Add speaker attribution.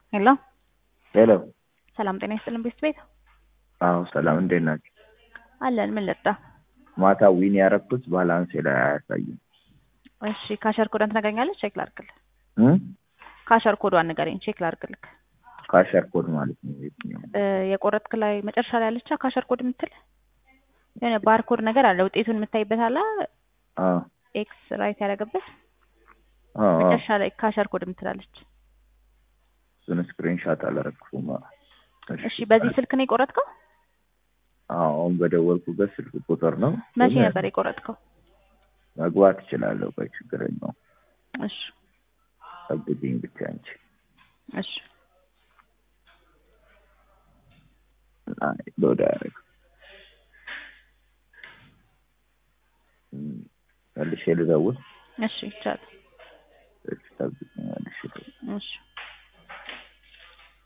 Speaker 1: ሄሎ
Speaker 2: ሄሎ።
Speaker 1: ሰላም ጤና ይስጥልን ቤት ቤት
Speaker 2: አዎ ሰላም፣ እንዴት ናቸው?
Speaker 1: አለን። ምን ልርዳ?
Speaker 2: ማታ ዊን ያረኩት ባላንሴ ላይ አያሳይም።
Speaker 1: እሺ ካሸር ኮዷን ትነግረኛለች? ቼክ ላድርግልህ።
Speaker 2: እም?
Speaker 1: ካሸር ኮዷን ንገረኝ፣ ቼክ ላድርግልህ።
Speaker 2: ካሸር ኮድ ማለት ነው የትኛው?
Speaker 1: እ የቆረጥክ ላይ መጨረሻ ላይ ያለቻ ካሸር ኮድ የምትል የሆነ ባርኮድ ነገር አለ። ውጤቱን የምታይበት አለ።
Speaker 2: አዎ
Speaker 1: ኤክስ ራይት ያደረገበት
Speaker 2: አዎ አዎ።
Speaker 1: መጨረሻ ላይ ካሸር ኮድ የምትላለች።
Speaker 2: እሱን ስክሪንሻት አላረግኩም።
Speaker 1: እሺ በዚህ ስልክ ነው የቆረጥከው?
Speaker 2: አዎ አሁን በደወልኩበት ስልክ ቁጥር ነው።
Speaker 1: መቼ
Speaker 2: ግን
Speaker 1: ነበር የቆረጥከው?
Speaker 2: መግባት እችላለሁ። ቆይ ችግር የለውም።
Speaker 1: እሺ
Speaker 2: ጠብቂኝ ብቻ እንጂ
Speaker 1: እሺ
Speaker 2: አይ ሎድ አያደርግ መልሼ ልደውል።
Speaker 1: እሺ ይቻላል።
Speaker 2: እሺ ጠብቂኝ መልሼ ልደውል።
Speaker 1: እሺ